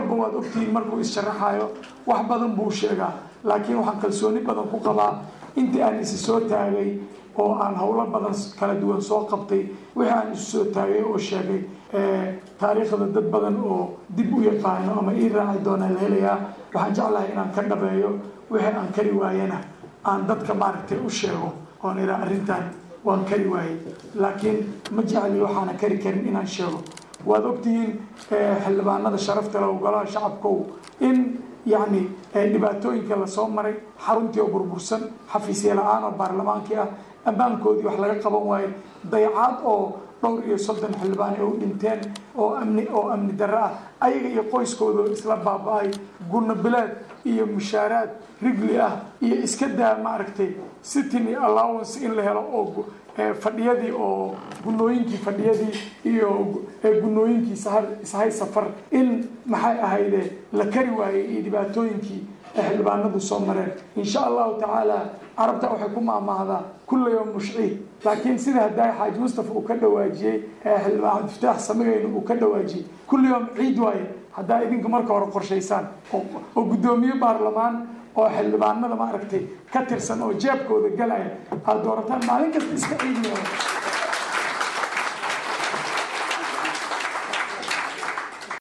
walba waad ogtihiin markuu is-sharaxayo wax badan buu sheegaa laakiin waxaan kalsooni badan ku qabaa intii aan isi soo taagay oo aan howlo badan kala duwan soo qabtay wixii aan isu soo taagay oo sheegay taariikhda dad badan oo dib u yaqaano ama ii raaci doonaa la helayaa waxaan jeclahay inaan ka dhabeeyo wixii aan kari waayana aan dadka maaragtay u sheego oon iraa arrintan waan kari waayey laakiin ma jecli waxaana kari karin inaan sheego waad ogtihiin xildhibaanada sharafta leh golaha shacabkow in yacni dhibaatooyinka lasoo maray xaruntii oo burbursan xafiisya la-aan oo baarlamaankii ah ammaankoodii wax laga qaban waayo dayacaad oo dhowr iyo soddon xildhibaan ay u dhinteen oo amni oo amni darro ah ayaga iyo qoyskooda oo isla baaba-ay gunno bilaad iyo mushaaraad rigli ah iyo iska daa maaragtay sitiny allowance in la helo oo fadhiyadii oo gunooyinkii fadhiyadii iyo gunooyinkii ishay safar in maxay ahayde la kari waayey iyo dhibaatooyinkii ay xildhibaanadu soo mareen insha allahu tacaala carabta waxay ku maamaahdaa kulla yowm mushciid laakiin sida haddaay xaaji mustafa uu ka dhawaajiyey xildhibaan cabdifataax samigayna uu ka dhawaajiyey kulli yowm ciid waaye haddaa idinka marka hore qorshaysaan oo guddoomiye baarlamaan oo xildhibaanada maaragtay ka tirsan oo jeebkooda galaya aad doorataan maalin kasta iska ciidmaya